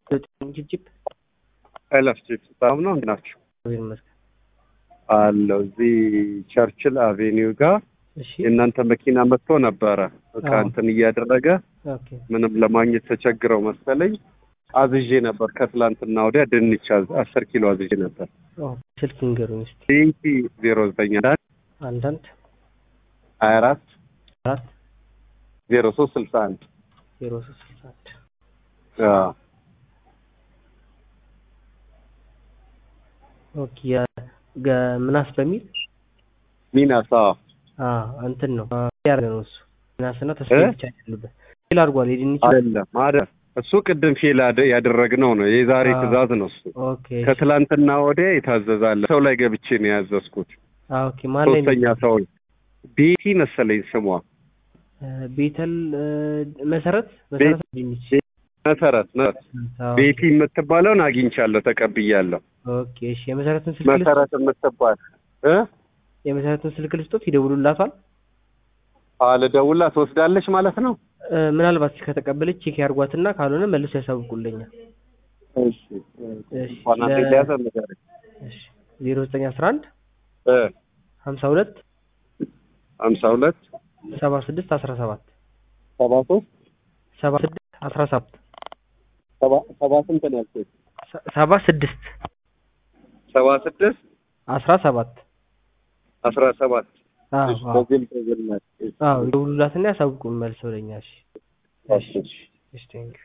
ጭብጭብ ኤላስቲክ በጣም ነው እንዴት ናችሁ? እግዚአብሔር ይመስገን። አለው እዚህ ቸርችል አቬኒው ጋር እሺ የእናንተ መኪና መጥቶ ነበረ እቃ አዎ። እንትን እያደረገ ኦኬ ምንም ለማግኘት ተቸግረው መሰለኝ አዝዤ ነበር። ከትላንትና ወዲያ ድንች አዝ- አስር ኪሎ አዝዤ ነበር። ኦ ስልክ ንገሩኝ እስኪ ቲንኪ ዜሮ ዘጠኝ አንድ አንዳንድ ሀያ አራት አራት ዜሮ ሶስት ስልሳ አንድ ዜሮ ሶስት ስልሳ አንድ አዎ። ኦኬ የ- ገ- ምናስ በሚል ሚናስ አዎ። አ እንትን ነው አ፣ ያደረገ ነው እሱ ምናስና ተስፋ እ? ብቻ ያሉበት ፌል አድርጓል። የድንች አይደለም አይደል እሱ ቅድም ፌል ያደ- ያደረግነው ነው የዛሬ አዎ። ትእዛዝ ነው እሱ ኦኬ ከትላንትና ወዲያ የታዘዛለ ሰው ላይ ገብቼ ነው ያዘዝኩት አ ኦኬ ማን ላይ ነው? ሶስተኛ ሰው ቤቲ መሰለኝ ስሟ እ፣ ቤተል እ፣ መሰረት መሰረት ድንች መሰረት መሰረት አዎ። ቤቲ የምትባለውን አግኝቻለሁ ተቀብያለሁ ኦኬ እሺ የመሰረትን ስልክ ልስጥ መሰረት የምትባል እ የመሰረትን ስልክ ልስጦት ይደውሉላታል። አልደውላ ትወስዳለች ማለት ነው እ፣ ምናልባት ከተቀበለች ቼክ ያርጓትና ካልሆነ መልሶ ያሳውቁልኛል። እሺ እሺ እንኳን አንዴ ለ- ሊያዘ ንገረኝ እሺ ዜሮ ዘጠኝ አስራ አንድ እ ሀምሳ ሁለት ሀምሳ ሁለት ሰባ ስድስት አስራ ሰባት ሰባ ሶስት ሰባ ስድስት አስራ ሰባት ሰባ ሰባ ስንት ነው ያልኩት ሰ- ሰባ ስድስት ሰባ ስድስት አስራ ሰባት አስራ ሰባት አዎ እሺ፣ አዎ በግል በግል ናት። አዎ ይደውሉላትና ያሳውቁን መልሰው ለኛ። እሺ እሺ፣ እሺ። እሺ ቴንኪው